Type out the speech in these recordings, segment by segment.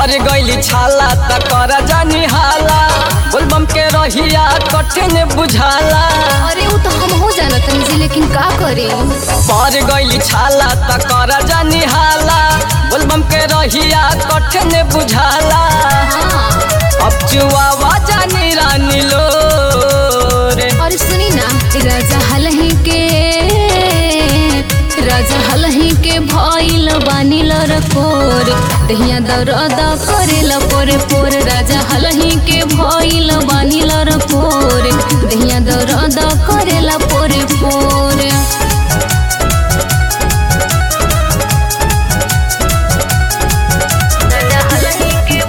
पर गईली छाला त कर जानी हाला बोलबम के रहिया कठिन बुझाला अरे वो तो हम हो जाना तनी जी लेकिन का करे पर गईली छाला त कर जानी हाला बोलबम के रहिया कठिन बुझाला हाँ अब चुआवा जानी रानी लो रे और सुनी ना राजा हलही के राजा हलही के भइल बानिल रकोर दहिया दरद करेल पोरे पोर राजा हलही के भइल बानिल रकोर दहिया दरद करेल पोरे पोर राजा हलही के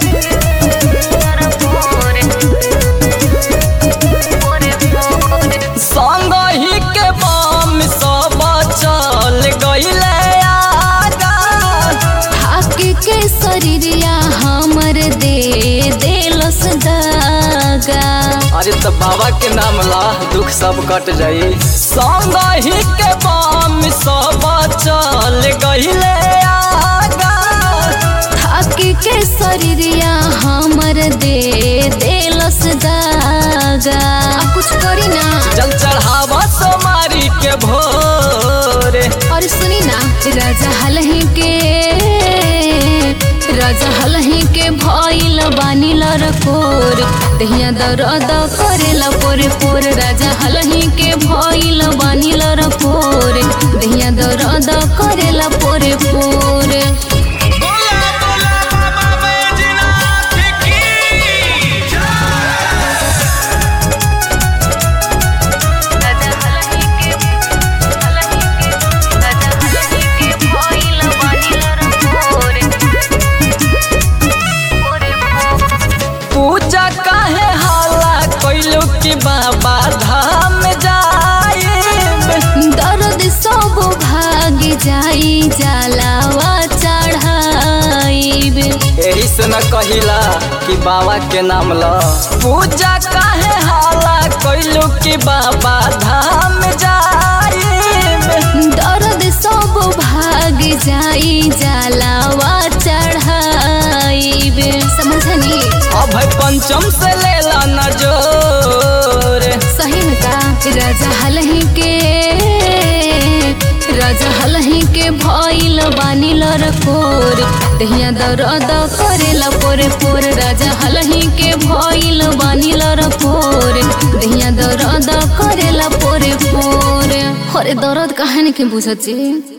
संग ही के बम सब चल गईले आगा हाके के शरीरिया हमर दे देलस दागा अरे तो बाबा के नाम ला दुख सब कट जाई संग ही के बम सब चल गईले आगा हाके के शरीरिया हमर दे देलस दागा अब कुछ करी ना जल चढ़ावा सोमारी के भोरे और सुनी ना राजा हलही के राजा हलही के भइल बानिल रकोर दहिया दरद करेल पोरे पोर राजा हलही के भइल बानिल रकोर दहिया दरद करेल पोरे पोरे बोला बोला बाबा बैजनाथ की पूजा काहे हाला कैलू की बाबा धाम जाइब दर्द सब भाग जाई जलावा चढ़ाइब यही से न कहिला कि बाबा के नाम ल पूजा काहे हाला कैलू की बाबा धाम जाइब दर्द सब भाग जाई जलावा चढ़ाइब समझनी अब पंचम से लेला न जोर सही में का राजा हलही के राजा हलही के भइल बानिल रकोर दहिया दरद करेल पोरे पोर राजा हलही के भइल बानिल रकोर दहिया दरद करेल पोरे पोरे अरे दर्द कहानी के बुझत छी